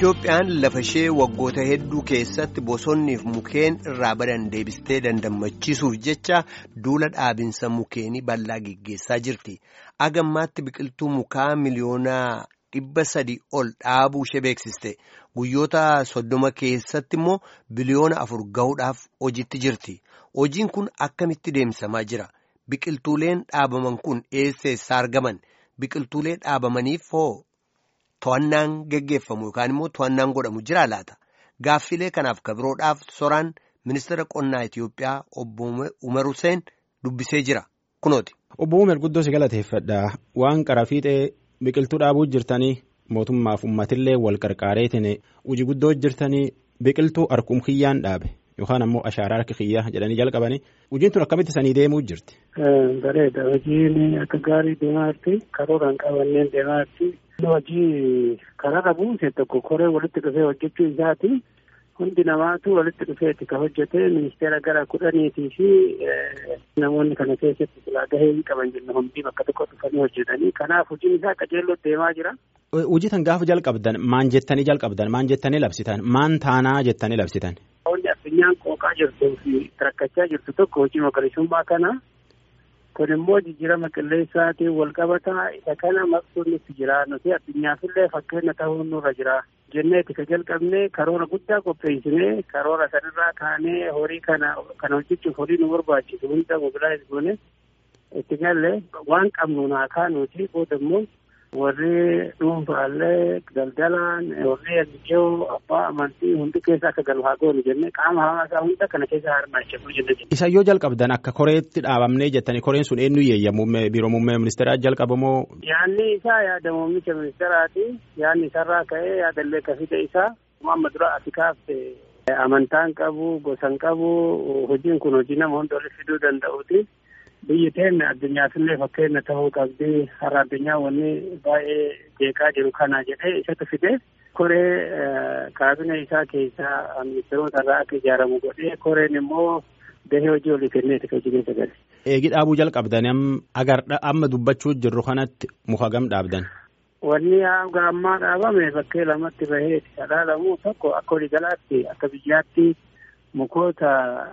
Itoophiyaan lafa ishee waggoota hedduu keessatti bosonniif mukeen irraa badan deebistee dandammachiisuuf jecha duula dhaabinsa mukeenii bal'aa geggeessaa jirti. Agammaatti biqiltuu mukaa miliyoona dhibba sadi ol dhaabuu ishee beeksiste. Guyyoota soddoma keessatti immoo biliyoona afur gahuudhaaf hojiitti jirti. Hojiin kun akkamitti deemsamaa jira? Biqiltuuleen dhaabaman kun eessa eessaa argaman? Biqiltuulee dhaabamaniif hoo? To'annaan geggeeffamu yookaan immoo to'annaan godhamu jira laata? Gaaffilee kanaaf kabiroodhaaf soraan ministeera qonnaa Itiyoophiyaa obbo Umar Hussein dubbisee jira. Kunooti. Obbo Umar guddoo si galateeffadha. Waan qara fiixee biqiltuu dhaabuu jirtanii mootummaaf uummatillee wal qarqaareetiin hojii guddoo jirtanii biqiltuu harkum kiyyaan dhaabe yookaan ammoo ashaaraa harki kiyyaa jedhanii jalqabanii hojiin tun akkamitti sanii deemuu jirti. Bareeda hojiin akka gaarii deemaa jirti karooraan qabanneen deemaa jirti. hojii kararra buuse tokko koree walitti dhufee hojjechuu isaati hundi namaatu walitti dhufeeti ka hojjete ministeera gara kudhaniitii fi namoonni kana keessatti silaa gahee hin qaban jenna hundi bakka tokko dhufanii hojjetanii kanaaf hojiin isaa qajeelloo deemaa jira. Hojii tan gaafa jalqabdan maan jettanii jalqabdan maan jettanii labsitan maan taanaa jettanii labsitan. Wanti addunyaan qooqaa jirtuu fi rakkachaa jirtu tokko hojii magariisummaa kana kun immoo jijjiirama qilleensaatiin wal qabataa isa kana maqsuun itti jira nuti addunyaafillee fakkeenya ta'uu nurra jira jenneeti ka jalqabne karoora guddaa qopheessinee karoora sanirraa kaanee horii kana kana hojjechuuf horii nu barbaachisu hunda mobilaayiz goone itti galle waan qabnu naa kaanuuti booda immoo warri dhuunfaallee daldalaan warri ajajoo abbaa amantii hundi keessa akka galu haa goonu jennee qaama hawaasaa hunda kana keessa hirmaachifnu jenne. Isa yoo jalqabdan akka koreetti dhaabamnee jettanii koreen sun eenyu yeeyyamu biiroo muummee ministeeraa jalqabamoo. Yaanni isaa yaada muummicha ministeeraati. Yaanni isarraa ka'ee yaadallee ka fide isaa amma dura Afrikaaf amantaan qabu gosan qabu hojiin kun hojii nama hunda walitti fiduu danda'uuti. biyyi teenne addunyaafillee fakkeenya ta'uu qabdi har'a addunyaa wanni baay'ee jeeqaa jiru kana jedhee isatu fide koree kaabina isaa keessaa ministeerota irraa akka ijaaramu godhee koreen immoo gahee hojii olii kenneeti kan hojii keessa gale. Eegi dhaabuu jalqabdan agar amma dubbachuu jirru kanatti muka gam dhaabdan. Wanni hanga ammaa dhaabame bakkee lamatti bahee dhaalamuu tokko akka waliigalaatti akka biyyaatti mukoota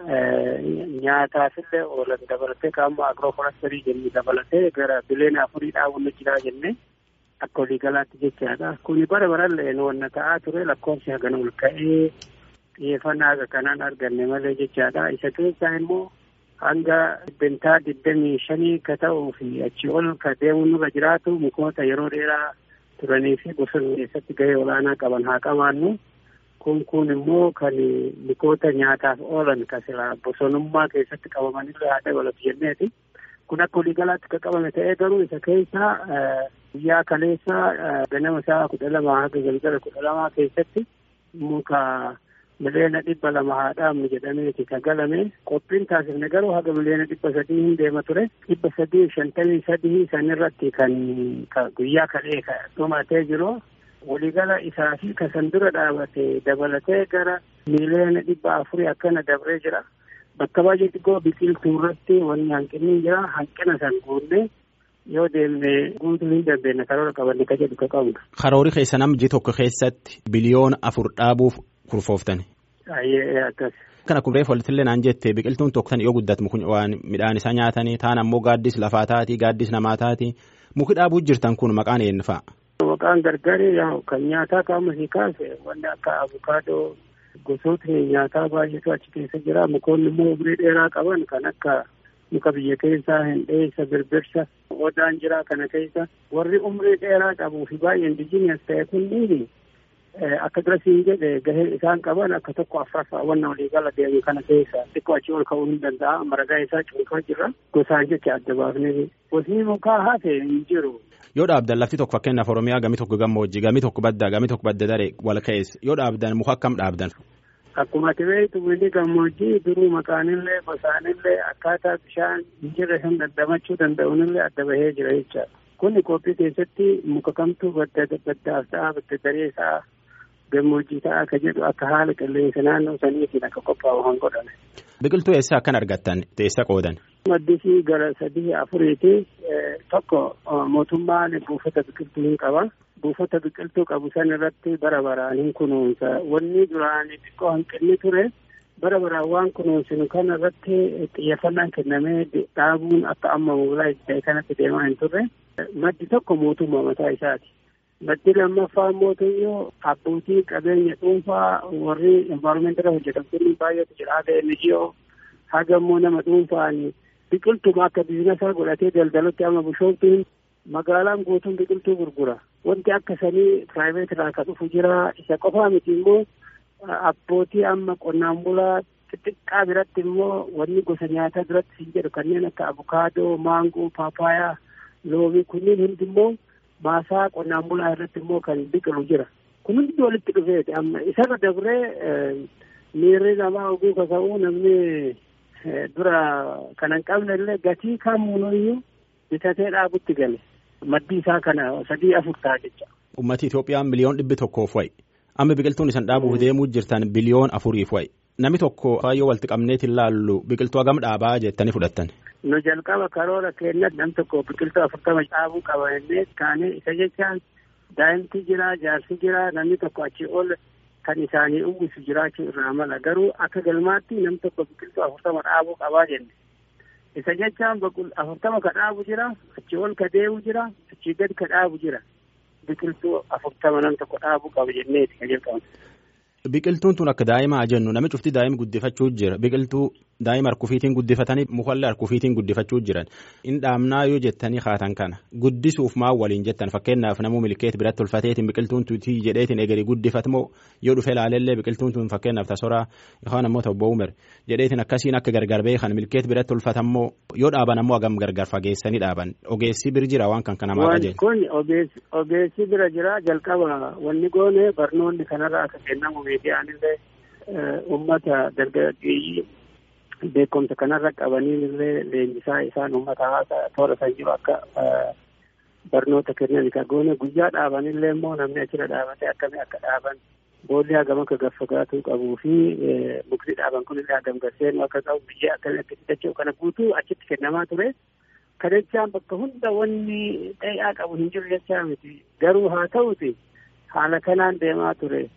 nyaataafillee oolan dabalatee qaama agirooforastirii jennee dabalatee gara biliyoona afurii dhaabuun jira jennee akka waliigalaatti jechaadha. Kuni bara barallee wanna ta'aa ture lakkoofsi hagana ol ka'ee xiyyeeffannaa akka kanaan arganne malee jechaadha. Isa keessaa immoo hanga dhibbentaa digdamii shanii ka ta'uu fi achi ol ka deemuun nurra jiraatu mukoota yeroo dheeraa turanii fi bosona keessatti gahee olaanaa qaban haa qabaannu. kun kun immoo kan mukoota nyaataaf oolan ka sila bosonummaa keessatti qabamanillee haa dabalatu jenneeti. Kun akka waliigalaatti kan qabame ta'ee garuu isa keessa guyyaa kaleessa ganama isaa kudha lama haga galgala kudha lamaa keessatti muka miliyoona dhibba lama haa dhaabnu jedhameeti ka galame qophiin taasifne garuu haga miliyoona dhibba sadii hin deema ture dhibba sadii shantamii sadii sanirratti kan guyyaa kalee dhumatee jiru waliigala isaa fi kasan dura dhaabate dabalatee gara miliyoona dhibba afurii akkana dabree jira. Bakka baay'ee xiqqoo biqiltuu irratti wanni hanqinni jira. Hanqina san guunnee yoo deemne guutuu hin dandeenye karoora qabanne ka jedhu ka qabna. Karoori keessa namni tokko keessatti biliyoona afur dhaabuuf kurfooftan. Baay'ee akkas. Kana kun reefu walittillee naan jette biqiltuun tokko tan yoo guddatu waan midhaan isaa nyaatanii taan ammoo gaaddis lafaa taati gaaddis namaa taati muki dhaabuu jirtan kun maqaan eenyu fa'a? Maqaan gargari kan nyaataa qaama sii kaase wanni akka abukaadoo gosootni nyaataa baay'eetu achi keessa jira. Mukoonni immoo umurii dheeraa qaban kan akka muka biyya keessaa hindheessa birbirsa odaan jira kana keessa warri umurii dheeraa qabuu fi baay'ee indijiinas ta'e kunniin akka durasiin jedhe gahee isaan qaban akka tokko afraffaa wanna waliigala deemu kana keessa xiqqoo achi ol ka'uu hin danda'a maragaa isaa cuunfaa jira gosaan jecha adda baafnee gosni mukaa hafe hin jiru. Yoo dhaabdan lafti tokko fakkeenyaaf Oromiyaa gami tokko gammoojjii gami tokko baddaa gami tokko badda daree wal keessa yoo dhaabdan muka akkam dhaabdan. Akkuma ati beektu biyyi gammoojjii duruu maqaanillee gosaanillee akkaataa bishaan hin jirre hin dandamachuu danda'unillee adda bahee jira jechaadha. Kuni qophii keessatti muka kamtu badda baddaaf ta'a badda daree isaa gammoojjii ta'a akka jedhu akka haala qilleensa naannoo saniitiin akka qophaa'u kan godhame. Biqiltuu eessaa akkan argattan eessa qoodan? Maddisii gara sadii afuriiti tokko mootummaan buufata biqiltuu hin qaba. buufata biqiltuu qabu san irratti bara baraan hin kunuunsa wanni duraan xiqqoo hanqinni ture bara baraan waan kunuunsinu kana irratti xiyyeeffannaan kennamee dhaabuun akka amma mobilaa ta'e kanatti deemaa hin turre maddi tokko mootummaa mataa isaati. Maddi lammaffaa mootummaa abbootii qabeenya dhuunfaa warri envaaroomentirra hojjetamtoonni baay'eetu jira haga NGO haga immoo nama dhuunfaan biqiltuma akka biizinasaa godhatee daldalatti amma bishooftuun magaalaan guutuun biqiltuu gurgura. Wanti akka sanii piraayiveet irraa kan dhufu jira. Isa qofaa miti immoo abbootii amma qonnaan bulaa xixiqqaa biratti immoo wanni gosa nyaataa biratti hin jedhu kanneen akka abukaadoo, maangoo, paapaayaa, loomii kunniin hundi immoo maasaa qonnaan bulaa irratti immoo kan biqilu jira. Kun hundi walitti dhufeeti amma isarra dabree miirri namaa oguu kaka'uu namni dura kan hin qabne illee gatii kamuunuyyuu bitatee dhaabutti gale. Maddi isaa kana sadii afur ta'a jecha. Ummati Itoophiyaa miliyoon dhibbi tokkoof wayi. Amma biqiltuun isan dhaabuuf deemuu jirtan biliyoon afuriif wayi. Namni tokko yoo walitti qabneetiin laallu biqiltuu hagam dhaabaa jettanii fudhattan. Nu jalqaba karoora keenyatti nam tokko biqiltuu afurtama dhaabuu qaba jennee kaanee isa jechaan daa'imti jira jaarsi jira namni tokko achii ol kan isaanii uwwisu jiraachuu irraa mala garuu akka galmaatti nam tokko biqiltuu afurtama dhaabuu qabaa jenne. isa jechaan afurtama ka dhaabu jira achii ol ka deemu jira achii gad ka dhaabu jira biqiltuu afurtama nam tokko dhaabuu qaba jenneeti ka jalqabu. Biqiltuun tun akka daa'imaa jennu nami cufti daa'ima guddifachuu jira biqiltuu daa'ima harkufiitiin guddifatanii mukallee harkufiitiin guddifachuu jiran in dhaabnaa yoo jettanii kaatan kana guddisuuf maa waliin jettan fakkeenyaaf namuu milkeet biratti tolfateetiin biqiltuun tuutii jedheetiin egerii guddifatamoo yoo dhufe ilaalellee biqiltuun tun fakkeenyaaf tasoraa yookaan ammoo ta'u umir jedheetiin akkasiin akka gargar beekan milkeet biratti tolfatammoo yoo dhaaban ammoo hagam gargar fageessanii dhaaban ogeessi bir jira waan kan kana maa qajeelcha. Kun ogeessi bira jira jalqaba wanni goone barnoonni kanarraa akka kennamu miidiyaanillee uummata dargaggeeyyii beekumsa kanarra qabanii illee leenjisaa isaan uummata hawaasaa toora san jiru akka barnoota kennan ka goone guyyaa dhaabanillee immoo namni achirra dhaabatee akkamii akka dhaaban boolli hagam akka gaffagaatuu qabuu fi mukti dhaaban kunillee hagam gaseenu akka qabu biyyee akkamii akka fidachuu kana guutuu achitti kennamaa ture. Kadachaan bakka hunda wanni dhayaa qabu hin jiru jechaa miti garuu haa ta'uti haala kanaan deemaa ture.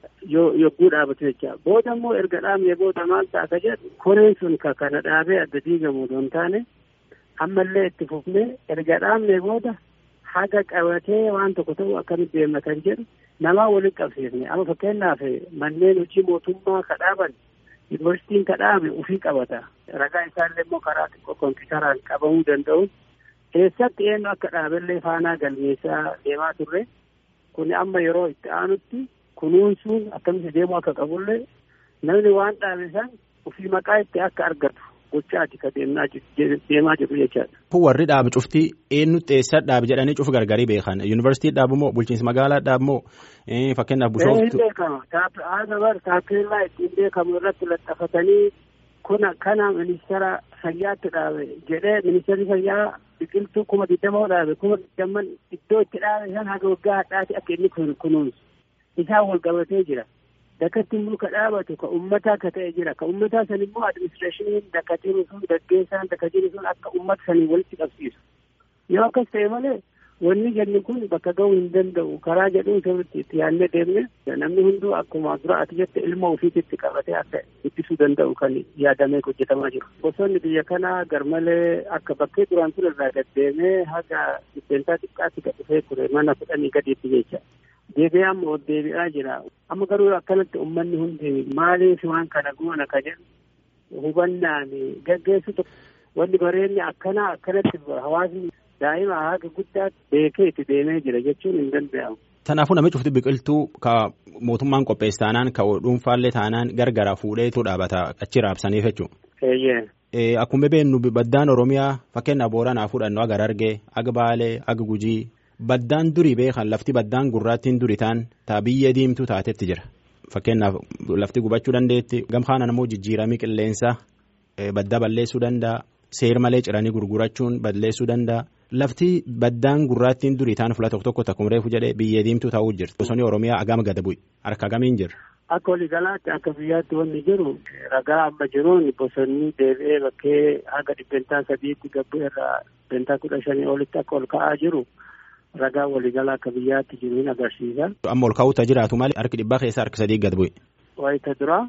yogguu dhaabatu jecha booda immoo erga dhaabne booda maal ta'a ka jedhu koreen sun ka kana dhaabee adda diigamu don taane ammallee itti fufnee erga dhaabne booda haga qabatee waan tokko ta'u akkamitti deemna kan jedhu namaa waliin qabsiifne amma fakkeenyaaf manneen hojii mootummaa ka dhaaban yuunivarsiitiin ka dhaabe ufii qabata ragaa isaallee immoo karaa xiqqoo kompiitaraan qabamuu danda'u eessatti eenyu akka dhaabellee faanaa galmeessaa deemaa turre kun amma yeroo itti aanutti kunuunsuun akkamitti deemuu akka qabullee namni waan dhaabe san ofii maqaa itti akka argatu gochaati ka deemaa jiru jechaadha. Warri dhaabe cuftii eenyutti eessa dhaabe jedhanii cufa gargarii beekan yuunivarsiitii dhaabu moo bulchiinsa magaalaa dhaabu moo fakkeenyaaf bushooftu. Hin beekama haga bar taappellaa ittiin beekamu irratti laxafatanii kuna kana ministeera fayyaatti dhaabe jedhee ministeerri fayyaa biqiltuu kuma digdamoo dhaabe kuma digdamman iddoo itti dhaabe san haga waggaa hadhaati akka inni kunuunsu. isaan wal qabatee jira. Dakatti immoo ka dhaabatu ka ummataa ka ta'e jira. Ka ummataa san immoo adiministireeshiniin dakka jiru sun gaggeessaan dakka jiru sun akka ummata sanii walitti qabsiisu. Yoo akkas ta'e malee wanni jenni kun bakka ga'uu hin danda'u. Karaa jedhuun sirriitti itti yaadnee deemne namni hunduu akkuma dura ati jette ilma ofiitti qabatee akka ittisuu danda'u kan yaadamee hojjetamaa jiru. Bosonni biyya kanaa garmalee akka bakkee duraan ture irraa gaddeemee haga dhibbeentaa xiqqaatti gad dhufee ture mana kudhanii gadiitti jecha. deebi'aa immoo deebi'aa jira amma garuu akkanatti uummanni hundi maaliif waan kana goona ka jedhu hubannaan gaggeessu tokko wanni bareenni akkanaa akkanatti hawaasni daa'ima haga guddaatti beekee itti deemee jira jechuun hin danda'amu. Kanaafuu namni cufti biqiltuu ka mootummaan qopheesse taanaan ka dhuunfaallee taanaan gargara fuudheetu dhaabata achi raabsaniif jechuudha. Akkuma beeknu baddaan Oromiyaa fakkeenyaaf Booranaa fudhannu aga Harargee, aga Baalee, aga Gujii. Baddaan durii beekan lafti baddaan gurraattiin duri taan taa biyya diimtuu taatetti jira. Fakkeenyaaf lafti gubachuu dandeetti. Gamkaana immoo jijjiiramii qilleensaa baddaa balleessuu danda'a. Seer malee ciranii gurgurachuun balleessuu danda'a. Lafti baddaan gurraattiin durii taan fuula tokko tokko takkuma reefu jedhee biyya diimtuu taa'uu jirti. Bosonni Oromiyaa agama gada bu'i. Harka agamiin jira. Akka waliigalaatti akka biyyaatti wanni jiru ragaa amma jiruun bosonni deebi'ee bakkee haga dhibbentaa sadiitti gabbuu irraa dhibbentaa kudha shanii olitti akka ol ka'aa jiru. ragaa waliigalaa akka biyyaatti jiru hin agarsiisa. Amma ol kaa'uuta jiraatu malee harki dhibbaa keessaa harki sadii gad bu'e. Wayita dura.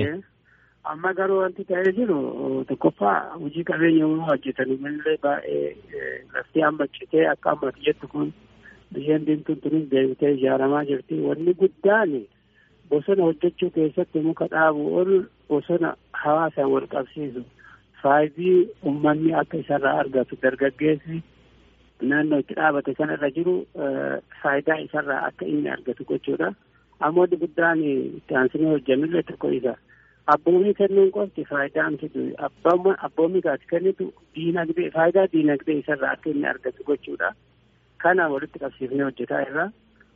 Amma garuu wanti ta'ee jiru tokkoffaa hojii qabeenya uumaa hojjetan illee baay'ee lafti amma citee akka ammatti jettu kun biyyeen diimtuun tunis deebitee ijaaramaa jirti. Wanni guddaan bosona hojjechuu keessatti muka dhaabu ol bosona hawaasaan wal qabsiisu faayidii uummanni akka isarraa argatu dargaggeessi naannoo itti dhaabate kanarra jiru faayidaa isarraa akka inni argatu gochuudha. Amma wanti guddaan itti aansinee hojjannullee tokko isa. Abboomii kennuun qofti faayidaa fidu abboomii kaati kennitu diinagdee faayidaa diinagdee isarraa akka inni argatu gochuudha. Kana walitti qabsiifnee hojjetaa irra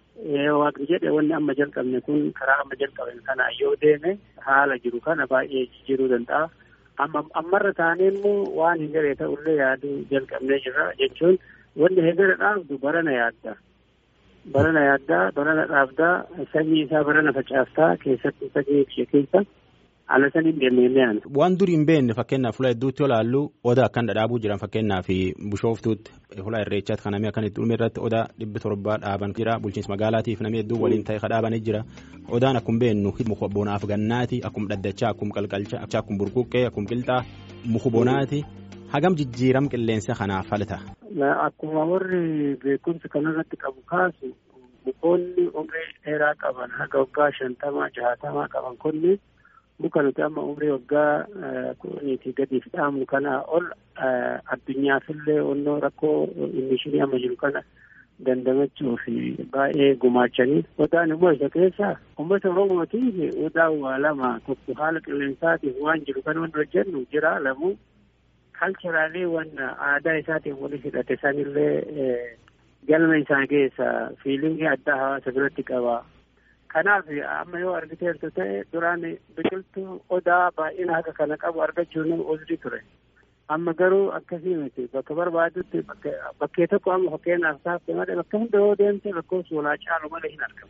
waaqni jedhe wanni amma jalqabne kun karaa amma jalqaben kana yoo deeme haala jiru kana baay'ee jijjiiruu danda'a. Amma ammarra taanee immoo waan hin garee ta'ullee yaaduu jalqabnee jirra jechuun wanni hegara dhaabdu barana yaadda. Barana yaaddaa, barana dhaabdaa, sanyii isaa barana facaastaa keessatti sanyii ishee keessa haala saniin deemnee aanu. Waan durii hin beekne fakkeenyaaf fuula hedduutti olaallu odaa akkan dhadhaabuu jiran fakkeenyaaf bishooftuutti fuula irreechaatti kan namni akkan itti dhume irratti odaa dhibbi torbaa dhaaban jira bulchiinsa magaalaatiif namni hedduu waliin ta'e kadhaabanii jira odaan akkuma beeknu muka bonaaf gannaati akkuma dhaddachaa akkuma qalqalchaa akkuma burquqqee akkuma qilxaa muka bonaati hagam jijjiiram qilleensa kanaaf falta. Akkuma warri beekumsa kanarratti qabu kaasu mukoonni umrii dheeraa qaban haga waggaa shantamaa jaatamaa qaban kunni muka nuti amma umrii waggaa kudhaniitii gadiif dhaabnu kanaa ol addunyaafillee onnoo rakkoo imishinii amma jiru kana dandamachuu fi baay'ee gumaachanii odaan immoo isa keessa uummata oromootiif odaa waa lama tokko haala qilleensaatiif waan jiru kan wanta hojjennu jira lamuu kalcheraalee waan aadaa isaatiin walitti hidhate sanillee galma isaa keessa fiilingii addaa hawaasa biratti qaba. Kanaaf amma yoo argiteertu ta'e duraan biqiltuu odaa baay'ina haga kana qabu argachuun uzrii ture. Amma garuu akkasii miti bakka barbaadutti bakkee tokko amma fakkeenyaaf taafte malee bakka hunda yoo deemte lakkoofsi walaa caalu malee hin argamu.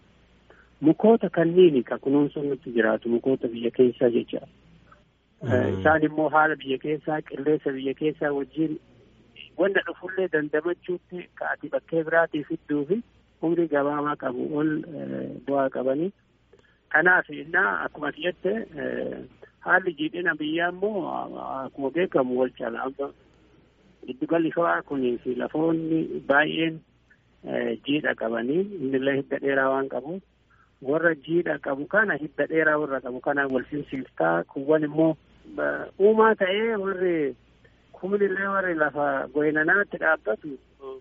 Mukoota kanniini ka kunuunsuun nutti jiraatu mukoota biyya keessaa jecha. Isaan immoo haala biyya keessaa qilleensa biyya keessaa wajjin wanta dhufullee dandamachuutti ka'ati bakkee biraatii fidduu fi umrii gabaabaa qabu ol bu'aa qabanii. Kanaaf innaa akkuma jette haalli jiidhina biyyaa immoo akkuma beekamu wal cala amma giddugalli shawaa kunii fi lafoonni baay'een jiidha qabanii innillee hidda dheeraa waan qabu warra jiidha qabu kana hidda dheeraa warra qabu kana wal simsiiftaa kuwwan immoo uumaa ta'ee warri kumnillee warri lafa goynanaatti dhaabbatu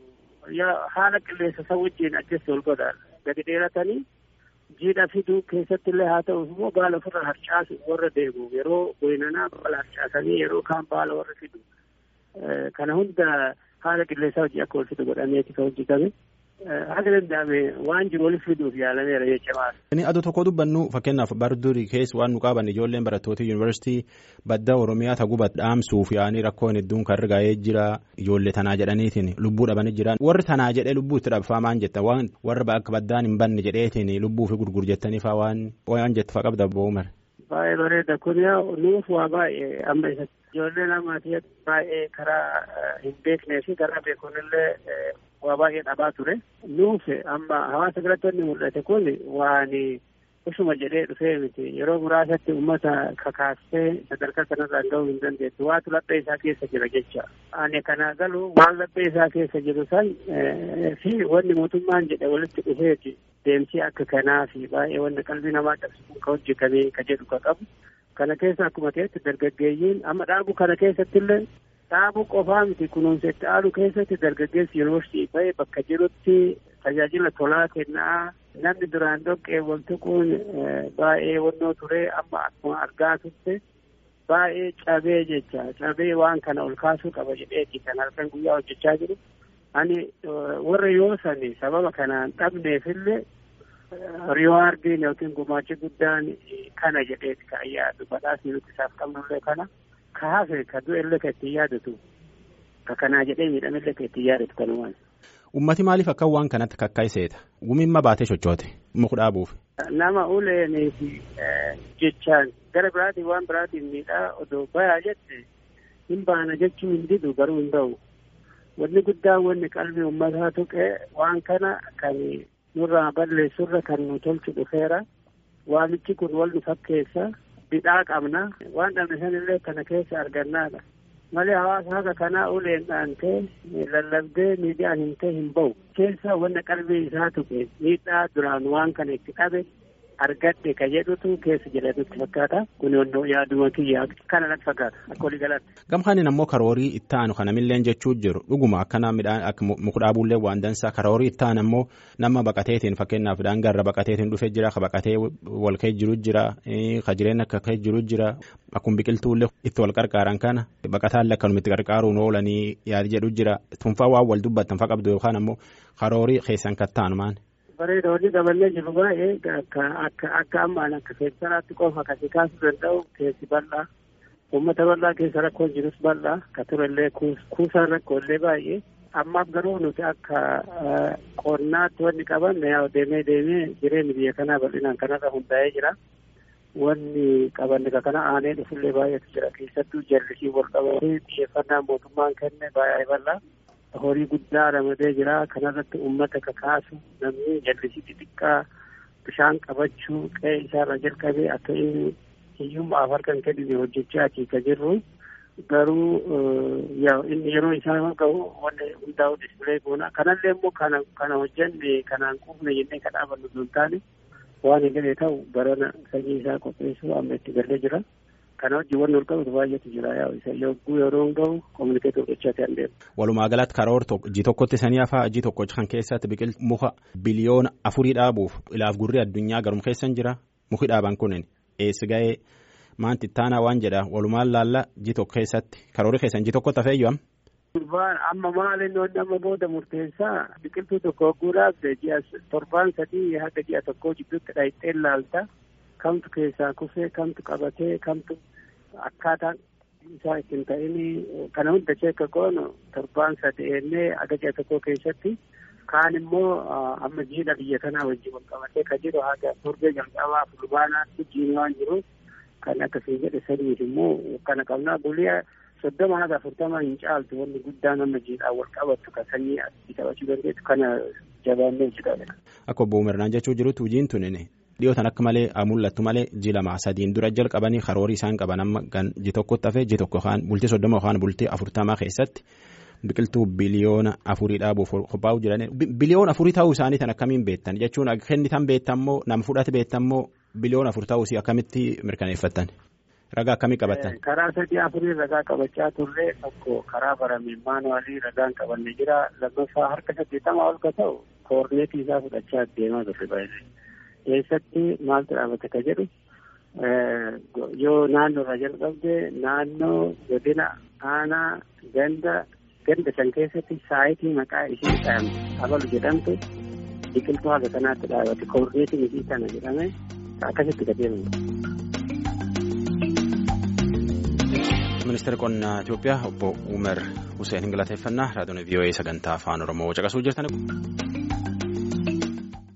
haala qilleensa isa wajjin adjasti ol godha gadi dheeratanii jiidha fiduu keessatti illee haa ta'u immoo baala ofirra harcaasu warra deemu yeroo goynanaa baala harcaasanii yeroo kaan baala warra fidu kana hunda haala qilleensaa hojii akka wal fidu godhameeti kan hojjetame. Haga danda'ame waan jiru waliif fiduuf yaalameera jechuudha. Inni aduu tokko dubbannu fakkeenyaaf bardurii keessa waan nu qaban ijoolleen barattoota yuunivarsiitii badda Oromiyaa taguba dhaamsuuf yaa'anii rakkoon hedduun kan rigaa'ee jira ijoollee tanaa jedhaniitiin lubbuu dhabanii jiran warri tanaa jedhee lubbuu itti dhabfaa maan jetta waan warra akka baddaan hin banne jedheetiin lubbuu fi gurgur jettanii faa waan waan jettu faa qabda bo'umar. Baay'ee bareeda kun yaa nuuf waa baay'ee amma isa ijoolleen ammaatiif baay'ee karaa hin beeknee fi karaa beekunillee waa baay'ee dhabaa ture. Nuuf amma hawaasa biratti wanni mul'ate kun waan usuma jedhee dhufee miti yeroo muraasatti uummata kakaastee sadarkaa kanarraan gahuu hin dandeessu waatu laphee isaa keessa jira jecha. Ani kana galu waan laphee isaa keessa jiru san fi wanni mootummaan jedhe walitti dhufeeti deemsii akka kanaa fi baay'ee wanni qalbii namaa cabsu ka hojjetamee ka jedhu ka qabu. Kana keessa akkuma ta'etti dargaggeeyyiin amma dhaabu kana keessatti illee dhaabuu qofaa miti kunuunsa itti aanuu keessatti dargaggeessi yuunivarsiitii bahee bakka jirutti tajaajila tolaa kennaa namni duraan dhoqqee wal tuquun baay'ee wannoo turee amma akkuma argaa turte baay'ee cabee jecha cabee waan kana ol kaasuu qaba jedheeti kan halkan guyyaa hojjechaa jiru. Ani warra yoo sani sababa kanaan dhabneefillee riwaardiin yookiin gumaachi guddaan kana jedheeti kan yaadu badhaasni nuti isaaf qabnullee kana. ka hafe ka du'ellee ka ittiin yaadatu ka kanaa jedhee miidhamellee ka ittiin yaadatu kanumaan. Ummati maaliif akka waan kanatti kakkaayiseeta? Gumimma baatee sochoote muka dhaabuuf. Nama uleenii fi jechaan gara biraatiin waan biraatiin miidhaa odoo bayaa jette hin baana jechuu hin didu garuu hin ta'u. wanni guddaan wanni qalbii uummataa tuqee waan kana kan nurraa balleessurra kan nu tolchu dhufeera waamichi kun wal nu fakkeessa bidhaa qabna waan dhabne sanillee kana keessa argannaadha malee hawaasa haga kanaa uleen dhaantee lallabdee miidiyaan himtee hin bahu keessa wanna qalbii isaa tuqe miidhaa duraan waan kana itti qabe argadhe ka jedhutu keessa jira nutti fakkaata kun onnoo yaaduma kiyyaa kana natti fakkaata akka walii galaatti. Gamkaanin ammoo karoorii itti aanu kanamilleen jechuu jiru dhuguma akkana midhaan akka muka dhaabuullee waan dansaa karoorii itti aanu ammoo nama baqateetiin fakkeenyaaf midhaan garra baqateetiin dhufee jira ka baqatee wal ka'ee jiru jira ka jireenya akka ka'ee jiru jira akkuma biqiltuullee itti wal qarqaaran kana baqataallee akkanuma itti qarqaaruun oolanii yaadi jedhu jira tunfaa waan wal dubbattan fa qabdu yookaan ammoo karoorii keessan kattaanu maani. bareeda hojii daballee jiru baay'ee akka akka akka ammaan akka seensaraatti qofa kasi kaasuu danda'u keessi bal'aa uummata bal'aa keessa rakkoon jirus bal'aa ka turellee kuusaan rakkoolee baay'ee ammaaf garuu nuti akka qonnaatti wanni qaban yaa deemee deemee jireenyi biyya kanaa bal'inaan kanarra hundaa'ee jira wanni qabanne ka kana aanee dhufullee baay'eetu jira keessattuu jallisii wal qabatee xiyyeeffannaa mootummaan kenne baay'ee bal'aa horii guddaa ramadee jira kanarratti uummata kakaasu namni jallisii xixiqqaa bishaan qabachuu qe'ee isaarra jalqabee akka inni hiyyummaaf harka hin kennine hojjechaa ka jirru garuu inni yeroo isaa gahu wanni hundaa'u dispilee goona kanallee immoo kana kana hojjenne kanaan quufne jennee ka dhaabannu osoo hin taane waan hin galee ta'u barana sanyii isaa qopheessuu amma itti galee jira. kana wajjin wanni ol qabatu baay'eetu jira yaa isa yogguu yeroo hin gahu kominikeetii godhachaa ta'an deema. Walumaa galatti karoor ji tokkotti sanii hafaa ji tokko kan keessatti biqiltuu muka biliyoona afurii dhaabuuf ilaaf gurri addunyaa garum keessan jira muki dhaaban kunin eessi ga'ee maanti ittaanaa waan jedha walumaan laalla ji tokko keessatti karoori keessan ji tokkotti hafee yoo amma maaliin wanni amma booda murteessaa biqiltuu tokko hogguu dhaabde ji'a torbaan sadii haga ji'a tokkoo jidduutti dhaayixee laalta. kamtu keessaa kufee kamtu qabatee kamtu akkaataan isaa ittiin ta'ini kana hunda cheekka goonu torbaan sadeennee aga ji'a tokko keessatti kaan immoo amma jiidha biyya kanaa wajjin wal qabatee ka jiru haga torbee jalqabaa fulbaanaatti jiin waan jiru kan akkasii jedhe sadiif immoo kana qabnaa buliyaa soddoma haga afurtama hin caaltu wanni guddaan amma jiidhaan wal qabattu ka sanyii asii qabachuu dandeettu kana jabaannee jedhame. Akka obbo Umirnaan jechuu jirutti hojiin tunini dhiyootan akka malee mul'attu malee ji lama sadiin dura jalqabanii karoorii isaan qaban amma gan ji tokkotti hafee ji tokko yookaan bultii soddoma yookaan bultii afurtamaa keessatti biqiltuu biliyoona afurii dhaabuuf qophaa'u jiran biliyoona afurii ta'uu isaanii tan akkamiin beektan jechuun kennitan beektammoo nama fudhate beektammoo biliyoona afur ta'uu akkamitti mirkaneeffattan ragaa akkamii qabattan. karaa sadii afurii ragaa qabachaa turre tokko karaa barame maanuwaalii ragaan qabanne jira lammaffaa harka saddeettamaa ol ka ta'u koorneetii isaa fudhachaa deemaa turre baay'ee. keessatti maaltu dhaabate ka jedhu yoo naannoo irraa jalqabde naannoo godina aanaa ganda ganda san keessatti saayitii maqaa ishee dhahamte abalu jedhamtu biqiltuu haga kanaatti dhaabate koorneetiin isii kana jedhame akkasitti gadeemamu. ministeera qonnaa Itoophiyaa obbo Umer Hussein galateeffannaa raadiyoon VOA sagantaa afaan Oromoo caqasuu jirtan.